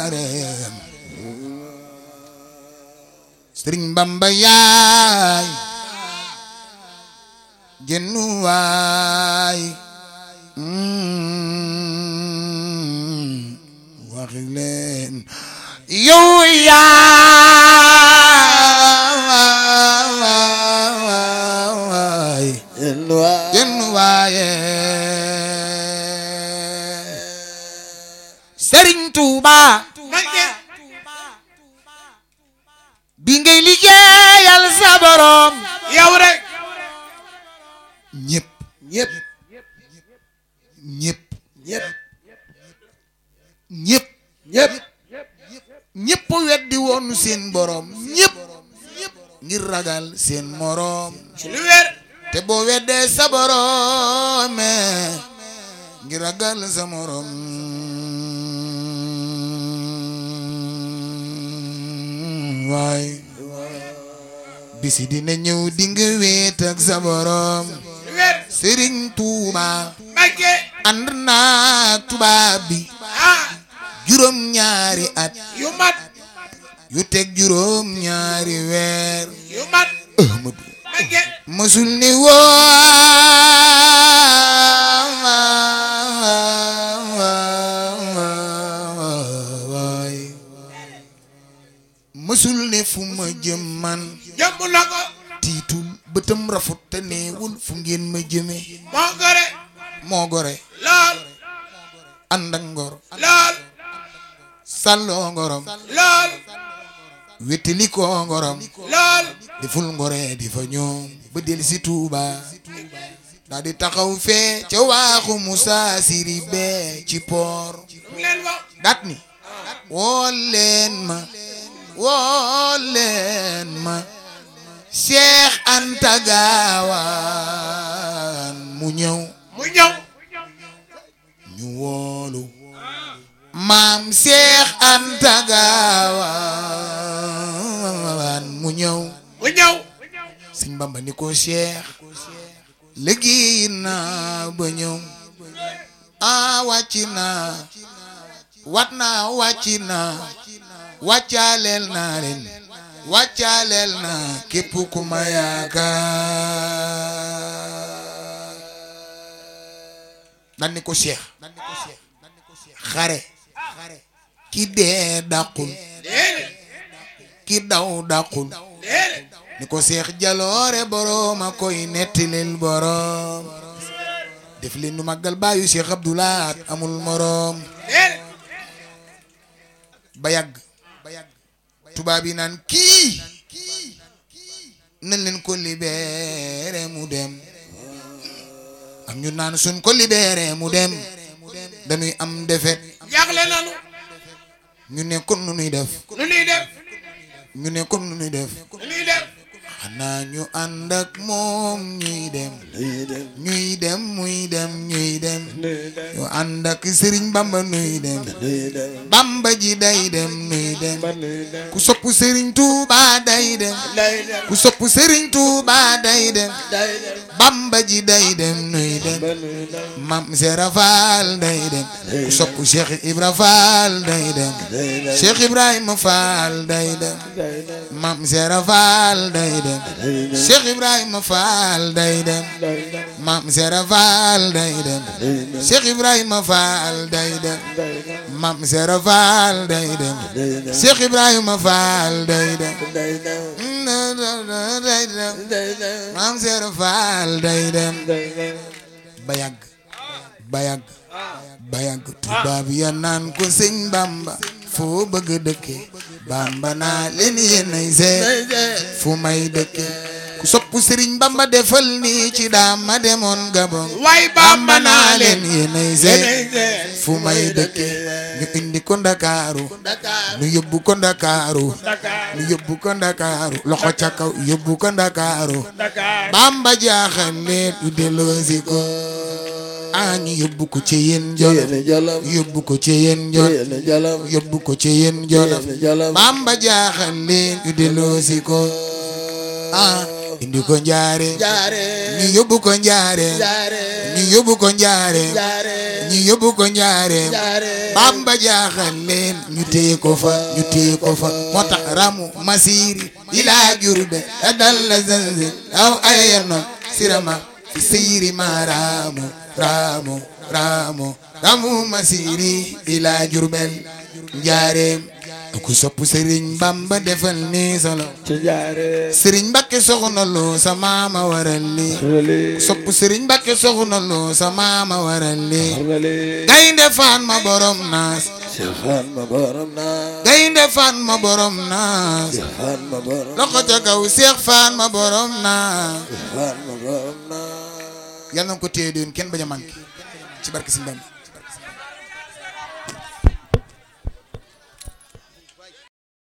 njaareem sëriñ bamba yaay jennu waay waxi leen yow yaay jennu waaye sëriñ Tuuba bi ngay liggéeyal sa borom yow rek ñëpp ñëpp ñëpp ñëpp ñëpp ñëpp ñëpp weddi woon seen borom ñëpp ngir ragal seen morom ci lu wér te boo weddee sa borom ngir ragal sa morom waay bisi dina ñëw di nga wéet ak sa borom lu wér Sëriñ Tuuba Mbàkke ànd naag tubaab bi ah juróom ñaari at yu mat yu teg juróom ñaari weer yu mat Ahmadu Mbàkke mësul ni waay mësul ne fu ma jëm man jëmb na ko tiitul bëtam rafut te neewul fu ngeen ma jëme moo gore moo gore lool ànd ak ngor lool sàlloo ngorom lool wétali koo ngorom lool deful ngore di fa ñoom ba del si Tuuba daa di taxaw fee ca waaxu Musaa Siri bee ci poor mu leen wax dat ni woo leen ma woo leen ma Cheikh Anta Gaawaan mu ñëw mu ñëw ñu woolu maam Cheikh Anta Gaawaan mu ñëw mu ñëw sëñ Bamba ni ko Cheikh liggéey naa ba ñëw a wàcc naa wat naa wàcc naa wàccaaleel naa leen wàccaaleel naa képp ku ma yaakaar dan ni ko Cheikh xare ki dee dàqul déedéet ki daw dàqul déedéet ni ko seex jaloore boroom a koy nettilil boroom def leen nu màggal baayu seex abdulaat amul moroom déedéet ba yàgg tubaab yi naan kii nañ leen ko libéré mu dem am ñu naan suñ ko libéré mu dem dañuy am defet jaaxle nanu ñu ne kon nu nuy def nu nuy def ñu ne kon nu nuy def nu nuy def xanaa ñu ànd ak moom ñuy dem ñuy dem muy dem ñuy dem ñu ànd ak sëriñ bamba nuy dem bamba ji day dem nuy dem ku sopp sëriñ tuuba day dem ku sopp sëriñ tuuba day dem bamba ji day dem nuy dem mam sera faal day dem ku sopp cheikh ibra faal day dem cheikh ibrahima faal day dem mam sera faal day dem cheikh ibrahima faal day dem mam sera faal day dem cheikh ibrahima faal day dem mam sera faal day dem cheikh ibrahima faal day dem day dem mam sera faal day dem ba yàgg ba yàgg ba yàgg tubaab ya naan ko sëñ bamba foo bëgg dëkke bamba naa leen yéenay seet fu may dëkke ku sopp sëriñ bamba defal nii ci daam ma demoon gabon way bamba bamba naa naa leen leen yéenay seet fu may dëkke ñu indi ko ndakaaru ñu yóbbu ko ndakaaru ñu yóbbu ko ndakaaru loxo ca kaw yóbbu ko ndakaaru Dakar bamba jaaxal leen ñu delloosi ko a ñu yóbbu ko ci yéen jolof yóbbu ko ci yéen jolof yóbbu ko ci yéen jolof bamba jaaxal leen ñu delloosi ko ah indi ko njaare jaare ñu yóbbu ko njaare jaare ñu yóbbu ko njaare jaare ñu yóbbu ko njaare jaare bamba jaaxal leen ñu téye ko fa ñu téye ko fa moo tax ramu masiri ila jurbe la dal la zanzi aw ayerno sirama fi seyri ma ramu ramu ramu ramu masiri ila jurbel njaareem ku sopp sëriñ bamba defal ni solo ci jaare sëriñ mbakke soxna loo sa maama waral li xarale sopp sëriñ mbakke soxna loo sa maama waral li xarale gaynde faan ma borom naas sefan ma borom naa gaynde faan ma borom naas sefan ma borom loxo ca kaw seex faan ma borom naas sefan ma borom naa yàlla na ko téye doon kenn bañ a manqué ci barke si Bamba